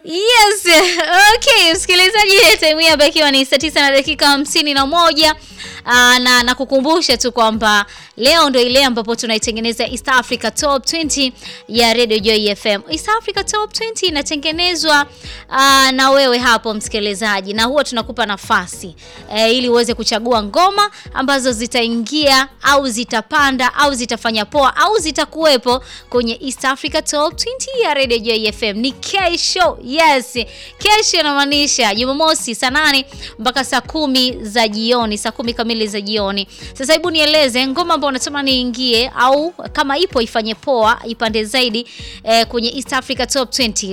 Yes, okay, msikilizaji, time hii hapa ikiwa ni saa tisa na dakika hamsini na moja Aa, na nakukumbusha tu kwamba leo ndo ile ambapo tunaitengeneza East Africa Top 20 ya Radio Joy FM. East Africa Top 20 inatengenezwa aa, na wewe hapo msikilizaji, na huwa tunakupa nafasi e, ili uweze kuchagua ngoma ambazo zitaingia au zitapanda au zitafanya poa au zitakuwepo kwenye East Africa Top 20 ya Radio Joy FM. Ni kesho, yes, kesho inamaanisha Jumamosi saa nane mpaka saa kumi za jioni, saa kumi kamili za jioni. Sasa hebu nieleze ngoma ambayo unatamani iingie au kama ipo ifanye poa ipande zaidi eh, kwenye East Africa Top 20